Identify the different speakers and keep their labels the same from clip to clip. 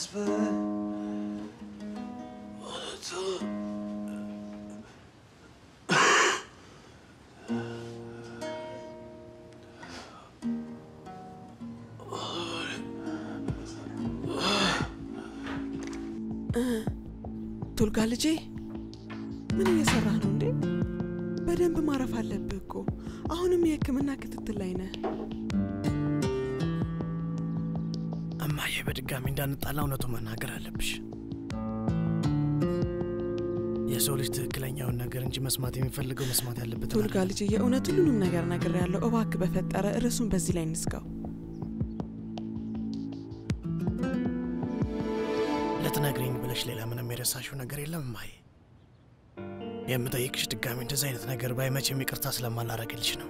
Speaker 1: ተስፋዬ እውነቱ
Speaker 2: ቶልጋ ልጄ ምን እየሰራህ ነው እንዴ? በደንብ ማረፍ አለብህ እኮ። አሁንም የሕክምና ክትትል ላይ ነህ።
Speaker 3: እማዬ በድጋሚ እንዳንጣላ እውነቱ መናገር አለብሽ። የሰው ልጅ ትክክለኛውን ነገር እንጂ መስማት የሚፈልገው መስማት ያለበት
Speaker 2: ቶልጋ ልጄ የእውነት ሁሉንም ነገር ነግሬያለሁ። እባክህ በፈጠረ ርዕሱን በዚህ ላይ እንዝጋው።
Speaker 3: ልትነግሪኝ ብለሽ ሌላ ምንም የረሳሽው ነገር የለም እማዬ? የምጠይቅሽ ድጋሚ እንደዚህ አይነት ነገር ባይመችም ይቅርታ ስለማላረግልሽ ነው።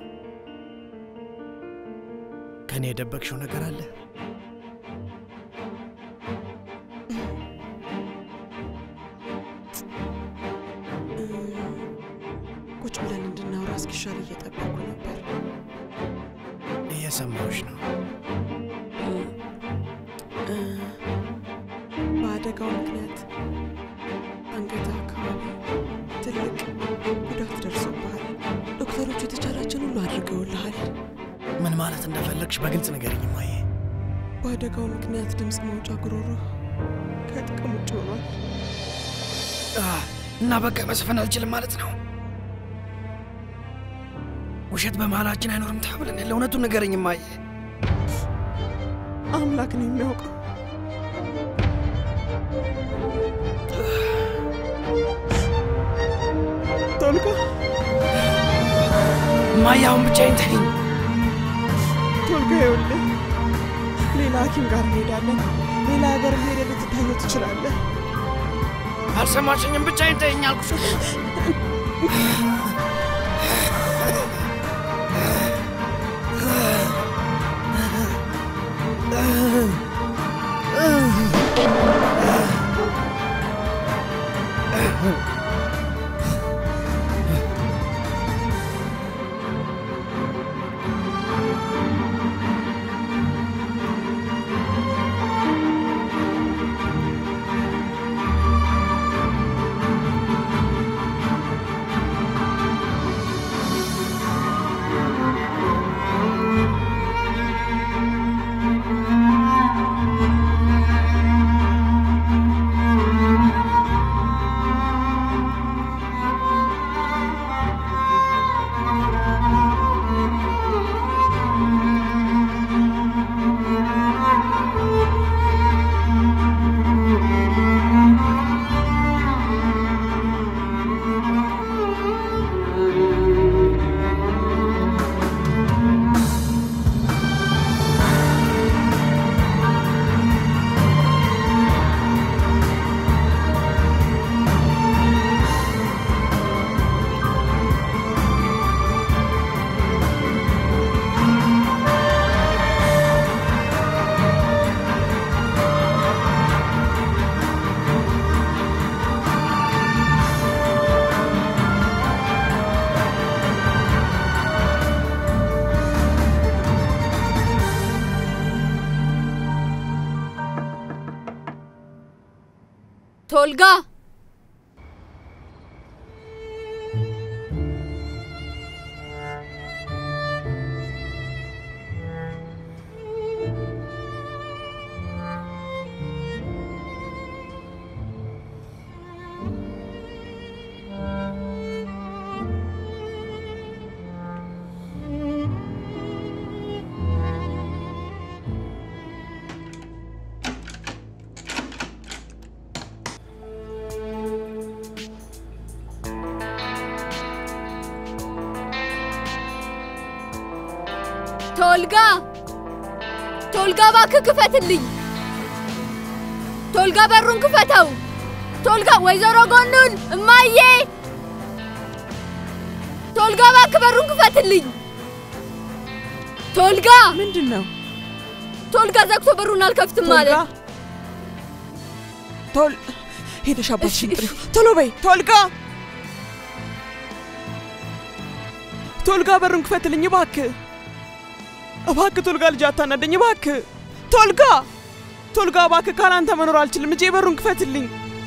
Speaker 3: ከእኔ የደበቅሽው ነገር አለ?
Speaker 2: ቁጭ ብለን እንድናወራ እስኪሻል እየጠበቁ ነበር።
Speaker 3: እየሰማሁሽ ነው።
Speaker 2: እ፣ በአደጋው ምክንያት አንገት አካባቢ ትልቅ ጉዳት ደርሶብሃል። ዶክተሮቹ የተቻላቸውን ሁሉ አድርገውልሃል።
Speaker 3: ምን ማለት እንደፈለግሽ በግልጽ ንገሪኝ እማዬ።
Speaker 2: በአደጋው ምክንያት ድምፅ መውጫ ጉሮሮ ከጥቅም ውጭ ሆኗል።
Speaker 3: እና በቃ መስፈን አልችልም ማለት ነው? ውሸት በመሀላችን አይኖርም ተብለን የለ እውነቱን ንገረኝ እማዬ።
Speaker 2: አምላክ ነው የሚያውቀው። ቶልጋ
Speaker 3: እማዬ አሁን ብቻዬን ተይኝ።
Speaker 2: ቶልጋ፣ ይኸውልህ ሌላ ሐኪም ጋር እንሄዳለን። ሌላ ሀገር ሄደ ልትታየው ትችላለህ።
Speaker 3: አልሰማሽኝም? ብቻዬን ተይኝ አልኩሽ።
Speaker 4: ቶልጋ ቶልጋ ቶልጋ እባክህ ክፈትልኝ። ቶልጋ በሩን ክፈተው። ቶልጋ ወይዘሮ ጎኑን እማዬ፣ ቶልጋ እባክህ በሩን ክፈትልኝ። ቶልጋ
Speaker 2: ምንድን ነው?
Speaker 4: ቶልጋ ዘግቶ በሩን አልከፍትም
Speaker 2: ቶልጋ
Speaker 4: ማለት
Speaker 2: ቶል ሄደሽ አባትሽን ጥሪው። ቶሎ በይ ቶልጋ፣ ቶልጋ በሩን ክፈትልኝ እባክህ፣ እባክህ ቶልጋ፣ ልጅ አታናደኝ እባክህ ቶልጋ። ቶልጋ እባክህ፣ ካላንተ መኖር አልችልም። እጄ በሩን ክፈትልኝ።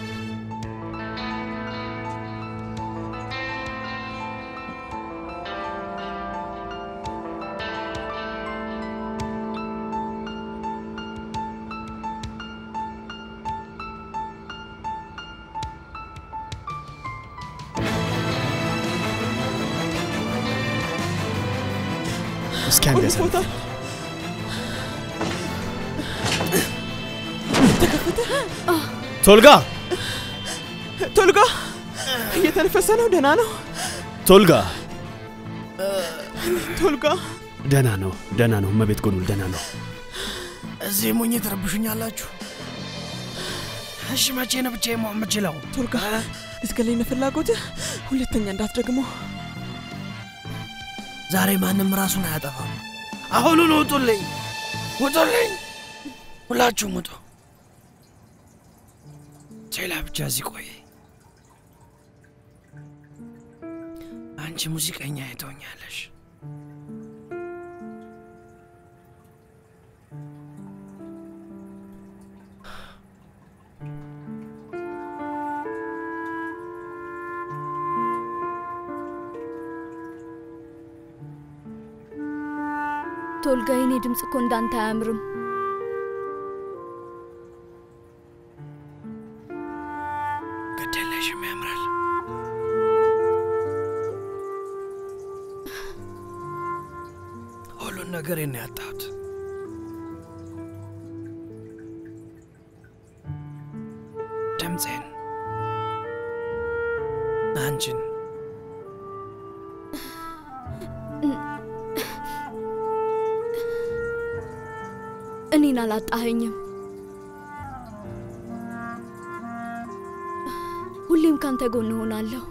Speaker 3: እስኪ አንድ ያሳልፍ
Speaker 2: ቦታ ተከፈተ።
Speaker 3: ቶልጋ
Speaker 2: ቶልጋ እየተነፈሰ ነው። ደህና ነው
Speaker 3: ቶልጋ
Speaker 2: ቶልጋ።
Speaker 1: ደህና ነው፣ ደህና ነው። እመቤት ጎኑል ደህና ነው።
Speaker 3: እዚህ ሞኝ ትረብሹኛላችሁ። እሺ መቼ ነው ብቻ መሆን የምችለው?
Speaker 2: ቶልጋ ልትገለኝ ነው ፍላጎትህ? ሁለተኛ እንዳትደግመው።
Speaker 3: ዛሬ ማንም ራሱን አያጠፋም። አሁኑን ውጡልኝ፣ ውጡልኝ! ሁላችሁም ውጡ። ሌላ ብቻ እዚህ ቆይ። አንቺ ሙዚቀኛ የተወኛለሽ።
Speaker 4: ቶልጋ፣ የኔ ድምፅ እኮ እንዳንተ አያምርም።
Speaker 3: ግድ የለሽም፣ ያምራል። ሁሉን ነገር ነው ያጣሁት። ድምፄን፣ አንቺን
Speaker 4: እኔን አላጣኸኝም። ሁሌም ካንተ ጎን እሆናለሁ።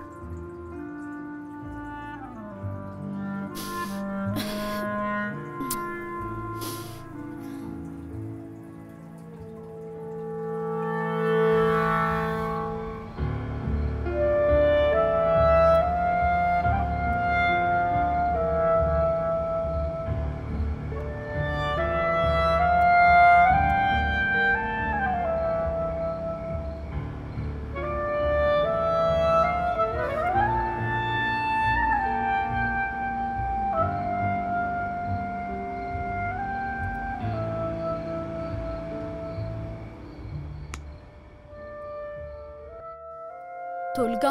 Speaker 4: ቶልጋ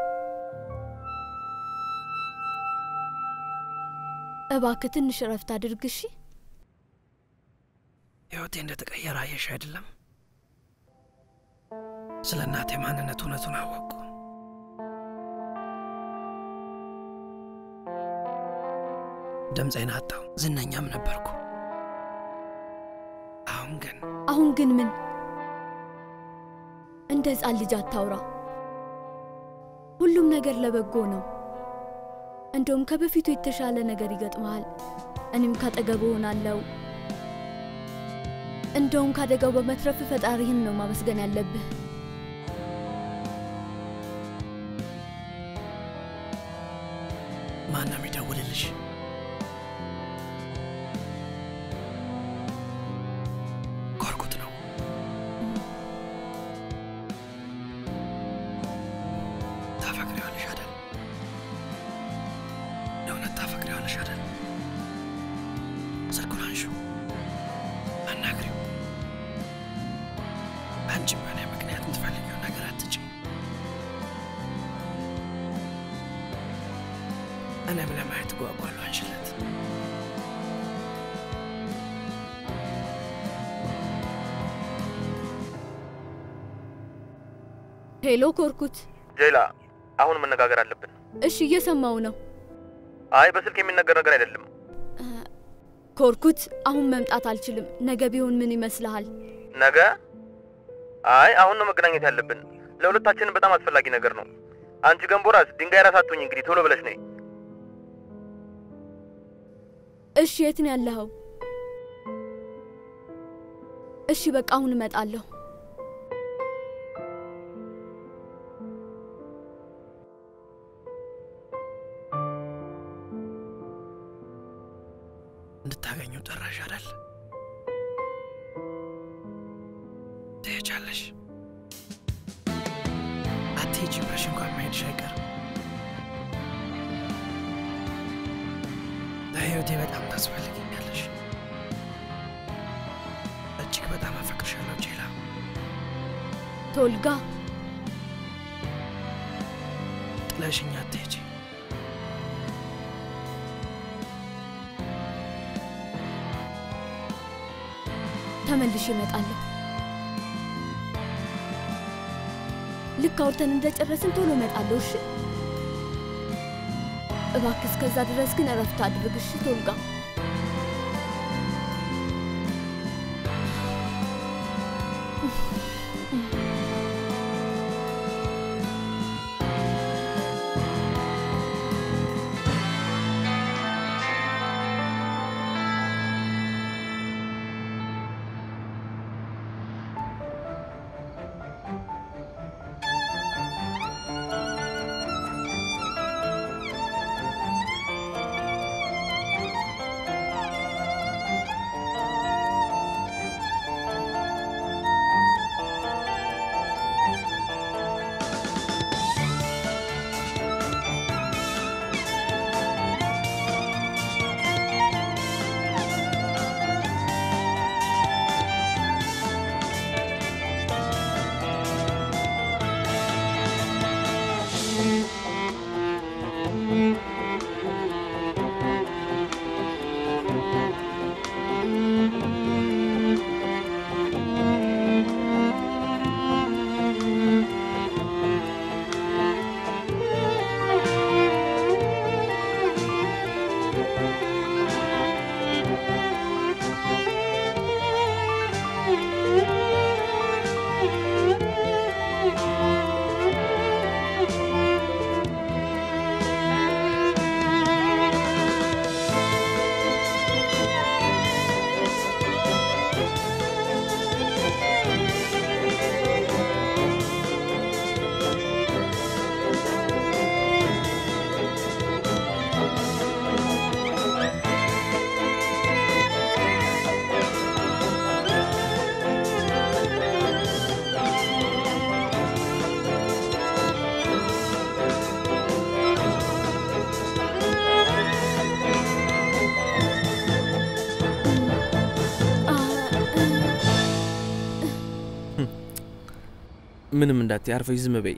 Speaker 4: እባክህ ትንሽ እረፍት አድርግ እሺ።
Speaker 3: ሕይወቴ እንደተቀየረ አየሽ አይደለም? ስለ እናቴ ማንነት እውነቱን አወቅኩ። ድምፄን አጣው፣ ዝነኛም ነበርኩ። አሁን ግን
Speaker 4: አሁን ግን ምን? እንደ ሕፃን ልጅ አታውራ። ሁሉም ነገር ለበጎ ነው። እንደውም ከበፊቱ የተሻለ ነገር ይገጥመሃል። እኔም ካጠገቡ እሆናለሁ። እንደውም ካደጋው በመትረፍ ፈጣሪህን ነው ማመስገን ያለብህ።
Speaker 3: ማን ነው የሚደውልልሽ? ኮርኩት ነው። ታፈቅሪዋለሽ አይደል? የእውነት ታፈቅሪዋለሽ አይደል? ስልኩን አንሺው፣ አናግሪው። አንቺም በእኔ ምክንያት የምትፈልጊውን ነገር አትጭኝ። እኔም ለማየት ጓጓለሁ። አንችለት
Speaker 4: ሄሎ ኮርኩት።
Speaker 5: ጄላ፣ አሁን መነጋገር አለብን።
Speaker 4: እሺ እየሰማው ነው።
Speaker 5: አይ በስልክ የሚነገር ነገር አይደለም።
Speaker 4: ኮርኩት፣ አሁን መምጣት አልችልም። ነገ ቢሆን ምን ይመስልሃል?
Speaker 5: ነገ? አይ አሁን ነው መገናኘት ያለብን። ለሁለታችንም በጣም አስፈላጊ ነገር ነው። አንቺ ገንቦራስ ድንጋይ ራስ አትሁኝ። እንግዲህ ቶሎ ብለሽ ነይ።
Speaker 4: እሺ የት ነው ያለኸው? እሺ በቃ አሁን እመጣለሁ።
Speaker 3: እንድታገኘው ጠራሽ አይደል? ትሄጃለሽ። አትሄጂ ብለሽ እንኳን መሄድሽ አይቀርም። ለህይወቴ በጣም ታስፈልጊኛለሽ። እጅግ በጣም አፈቅርሻለሁ ጄላ።
Speaker 4: ቶልጋ
Speaker 3: ጥለሽኝ አትሄጂ።
Speaker 4: ተመልሼ እመጣለሁ። ልክ አውርተን እንደጨረስን ቶሎ እመጣለሁ። እሺ? እባክህ እስከዛ ድረስ ግን እረፍት አድርግ። እሺ ቶልጋ?
Speaker 6: ምንም እንዳትይ፣ አርፈሽ ዝም በይ።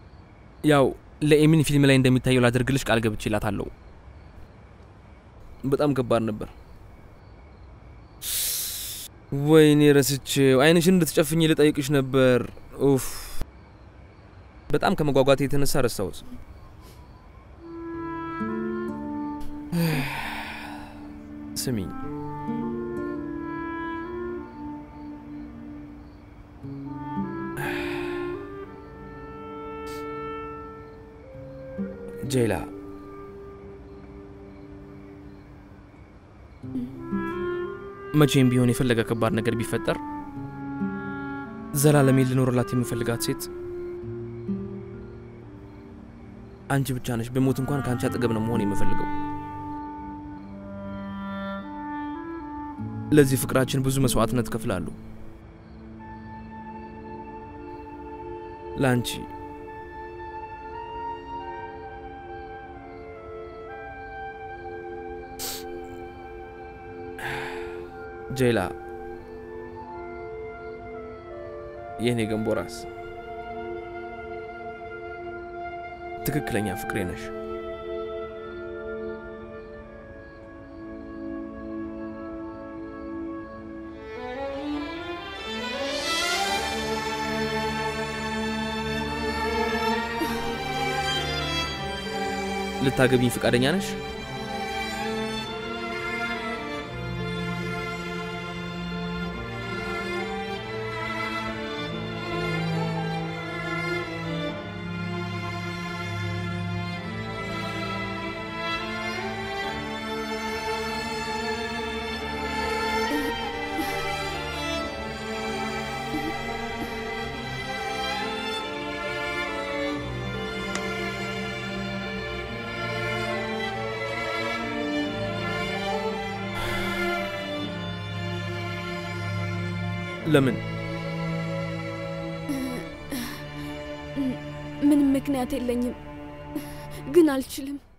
Speaker 6: ያው ለኤሚን ፊልም ላይ እንደሚታየው ላደርግልሽ ቃል ገብቼላታለሁ። በጣም ከባድ ነበር። ወይኔ ረስቼው፣ አይንሽን እንድትጨፍኝ ልጠይቅሽ ነበር። ኡፍ፣ በጣም ከመጓጓቴ የተነሳ ረሳሁት። ስሚኝ ጄላ መቼም ቢሆን የፈለገ ከባድ ነገር ቢፈጠር ዘላለሜን ልኖርላት የምፈልጋት ሴት አንቺ ብቻ ነሽ። በሞት እንኳን ከአንቺ አጠገብ ነው መሆን የምፈልገው። ለዚህ ፍቅራችን ብዙ መስዋዕትነት ከፍላለሁ። ለአንቺ ጄላ የእኔ ገንቦ ራስ ትክክለኛ ፍቅሬ ነሽ። ልታገቢኝ ፈቃደኛ ነሽ? ለምን
Speaker 4: ምንም ምክንያት የለኝም፣ ግን አልችልም።